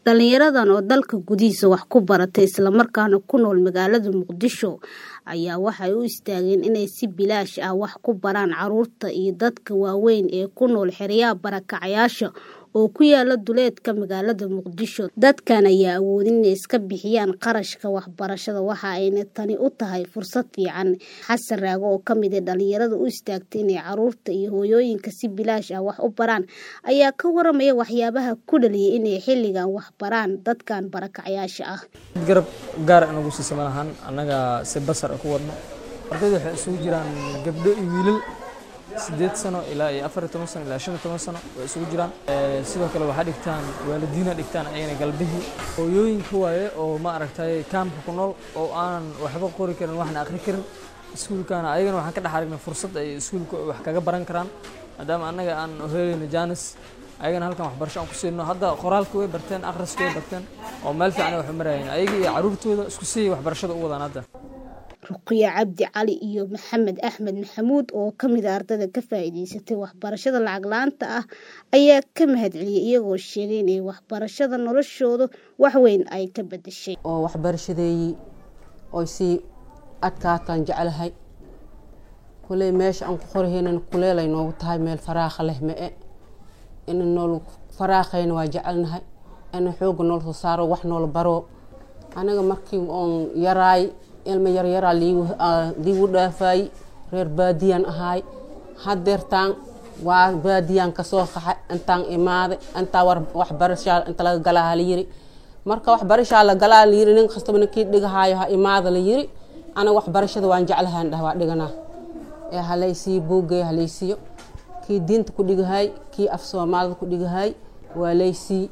Dhalinyaradan oo dalka gudihiisa wax ku baratay isla markaana ku nool magaalada Muqdisho ayaa waxay u istaageen inay si bilaash ah wax ku baraan carruurta iyo dadka waaweyn ee ku nool xeryaha barakacayaasha oo ku yaala duleedka magaalada Muqdisho. Dadkan ayaan awoodin inay iska bixiyaan kharashka waxbarashada waxa ayna tani u tahay fursad fiican. Xasan Raago oo ka mid ah dhalinyarada u istaagtay inay carruurta iyo hooyooyinka si bilaash ah wax u baraan ayaa ka waramaya waxyaabaha ku dhaliyay inay xilligan wax baraan dadkan barakacayaasha ah. garab gaar ah nagu siisa malahan annaga si basar ku wadno ardayda waxay isugu jiraan gabdho iyo wiilal sideed sano ilaa iyo afar iyo toban sano ilaa shan iyo toban sano way isugu jiraan sidoo kale waxaa dhigtaan waalidiina dhigtaan ayagana galbihii hooyooyinka waaye oo ma aragtay kaamka ku nool oo aanan waxba qori karin waxna akhri karin iskuulkana ayagana waxaan ka dhex aragnay fursad ay iskuulka wax kaga baran karaan maadaama annaga aan helayno jaanis ayagana halkan waxbarasho aan ku siino hadda qoraalka way barteen akhriska way barteen oo meel fiican ay wax u marayeen ayaga iyo carruurtooda isku sii waxbarashada u wadaan hadda Ruqya Cabdi Cali iyo Maxamed Axmed Maxamuud oo ka mid ah ardayda ka faa'iidaysatay waxbarashada lacag la'aanta ah ayaa ka mahadceliyay iyagoo sheegay inay waxbarashada noloshooda wax weyn ay ka bedeshay. oo waxbarashadeeyii oy sii adkaataan jeclahay kuley meesha aan ku qorahaynan kuleelay noogu tahay meel faraakha leh ma-e in nool faraaqayna waa jecelnahay in xooga nool soo saaro wax noola baro anaga markii oon yaraay ilma yaryaraa liigu dhaafay reer baadiyaan ahaay hadeertaan waa baadiyaan kasoo qaxay intaan imaaday intaa waxbarashaa inta laga galaa la yiri marka waxbarashaa la galaa la yiri nin kastaba ninkii dhigahaayo ha imaada la yiri anaga waxbarashada waan jeclahaan dhah waa dhiganaa ee halaysiiyo buugay halaysiiyo kii diinta ku dhigahay kii af soomaalida ku dhigahay waa laysii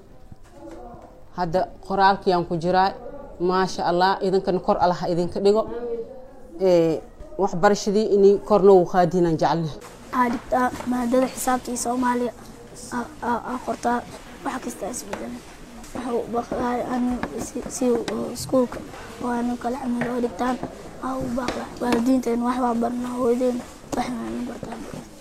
hadda qoraalkiyaan ku jiraa maasha allah idinkana kor allah idinka dhigo waxbarashadii inay kor noogu qaadiinaan jecelnahay waxaa dhigtaa maadada xisaabta iyo soomaaliya aa qortaa wax kasta isbedelan waxa u baqdaay an si iskuulka oo anu kala camil oo dhigtaan aa u baaqda waalidiinteen wax waa barnaa hooyadeen wax maanu bartaan